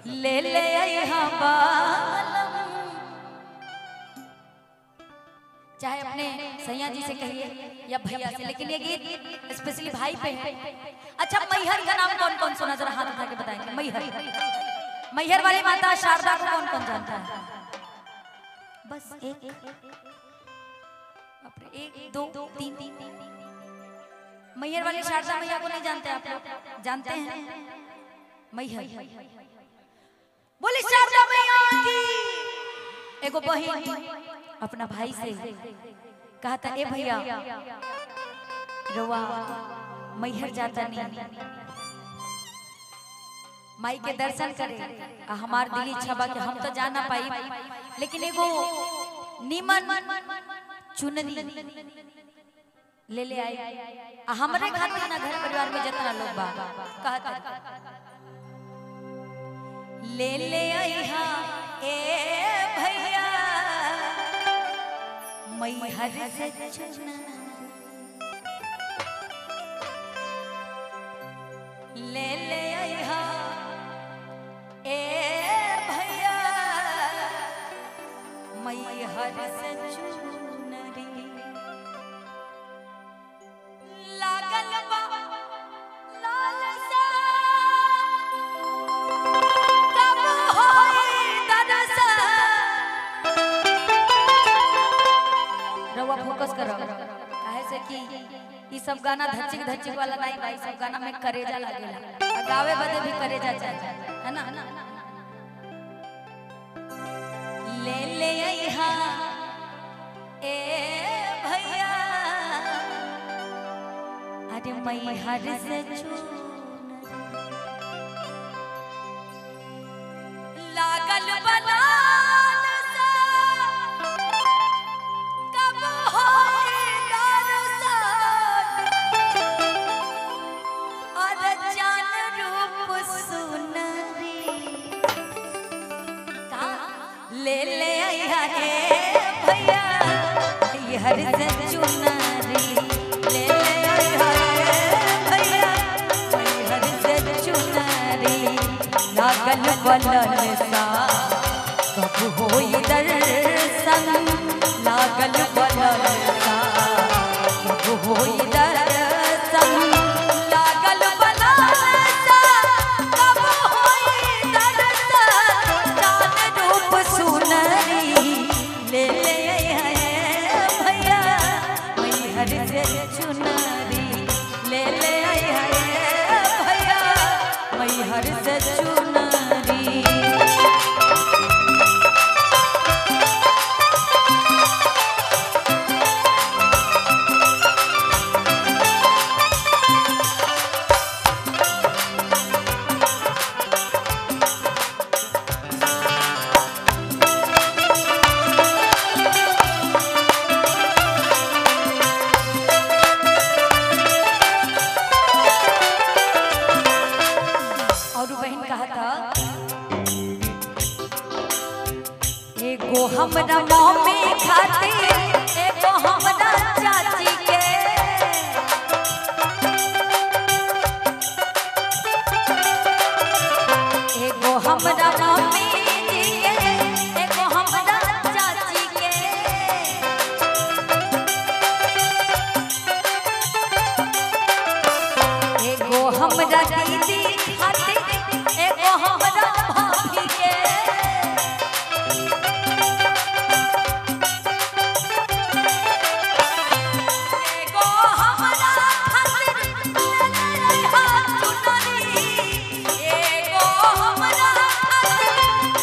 ले ले यहाँ बालम चाहे अपने सैया जी से कहिए या भैया से लेकिन ये गीत स्पेशली भाई पे है अच्छा मैहर का नाम कौन कौन सुना जरा हाथ उठा के बताएंगे मैहर मैहर वाली माता शारदा को कौन कौन जानता है बस एक बाप रे, एक दो तीन मैहर वाली शारदा मैया को नहीं जानते आप लोग जानते हैं मैहर बोले शारदा मैया की एगो बहिन अपना भाई से कहा था ए भैया रवा मैहर जाता नहीं माई के दर्शन करे आ हमार दिली इच्छा बा कि हम तो जा ना पाई लेकिन एगो नीमन चुनरी ले ले आई आ हमरे खातिर ना घर परिवार में जितना लोग बा कहत ले ले आई हा ए भैया मैहर से चुनरी ले ले आई हा ए भैया मैहर से चुनरी लागल बा लालसा कब होई दरसा रउआ फोकस करो काहे से कि ई सब गाना धचिक धचिक वाला नहीं भाई सब गाना में करेजा लागेला आ गावे बदे भी करेजा चाहिए है ना ले ले आइहा ए भैया अरे मैं हर से चूनरी लागल बनान सा कब होई दरसान और जान रूप सुनरी का ले ले आया रे भैया ये हर से चुनरी ले ले आया रे भैया ये हर से चुनरी लागल बलन सा कब होई दर्शन लागल बलन सा कब होई दर्शन लागल बलन सा कब होई दर्शन जान रूप सुनरी ले ले आए भैया मैहर से चुनरी ले ले आए भैया मैहर से चुनरी और बहन कहा था एगो हमरा मम्मी खातिर एगो हमरा चाची के एगो हमरा मम्मी जी के एगो हमरा चाची के एगो हमरा दीदी खातिर एगो हमरा भाभी के एगो हमरा खातिर ले ले हा चुनरी एगो हमरा खातिर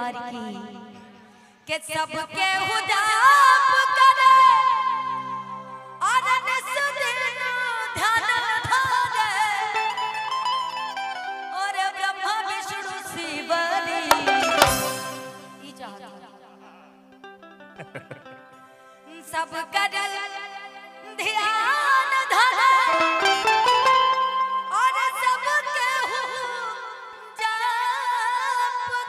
दरबार की के सबके हुदाप करे आनंद सुदिन ध्यान धारे और ब्रह्मा विष्णु शिवरी ई चाहत सब कर ध्यान धरे और सबके हु जाप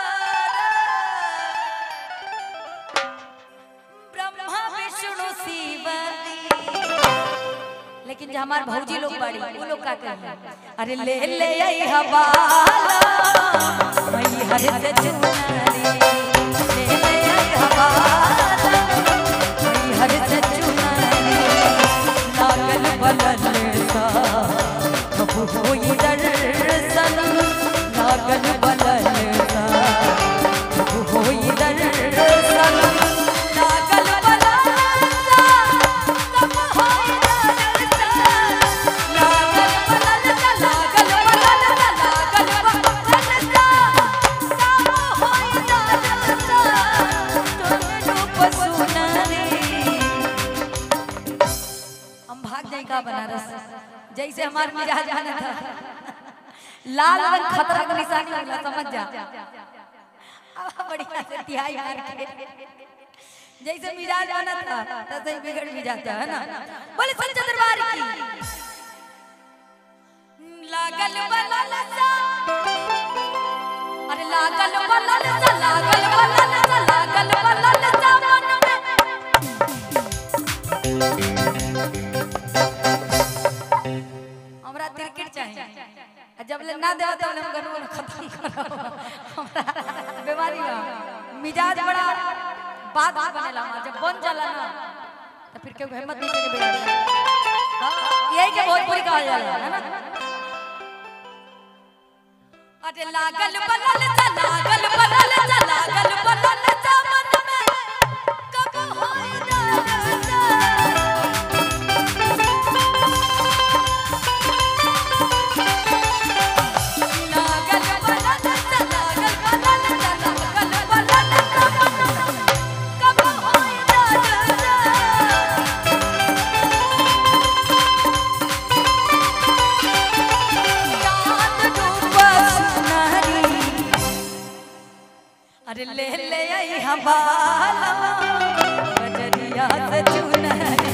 कर ब्रह्मा विष्णु शिव लेकिन जो हमार भौजी लोग बड़ी वो लोग का कहते हैं अरे ले ले आई हवाला मई हर से चुनरी ले ले आई हवाला मई हर से चुनरी लागल बलल सा कबू होई दर्शन लागल बलल सा कबू होई दर्शन लागल बलल सा कबू होई दर्शन लागल बलल सा लागल बलल सा लागल बलल सा कबू होई दर्शन तोर रूप सुनरी हम भाग जाए का बनारस जैसे हमार मिजाज आना था लाल रंग खतरा का निशानी लगला समझ जा अब बढ़िया से तिहाई मार के जैसे मिजाज आना था तैसे ही बिगड़ भी जाता है ना बोले संत दरबार की लागल बलल सा अरे लागल बलल सा लागल बलल सा लागल बलल सा मन में हमरा क्रिकेट चाहिए आ जब ले ना देवा तब ले हम गनवन खत्म करो हमरा बीमारी बा मिजाज बड़ा बात बात बनेला हमार जब बन जाला ना तो फिर केहू हिम्मत नहीं करे बिगाड़े हां यही के भोजपुरी कहा जाला है ना अरे लागल बलल सा लागल बलल सा लागल बलल सा मन में कब होई दादा लागल बलल सा लागल बलल सा लागल बलल सा कब होई दादा चांद डूबा सुनहरी अरे ले ले आई हवाला बजरिया से चुनहरी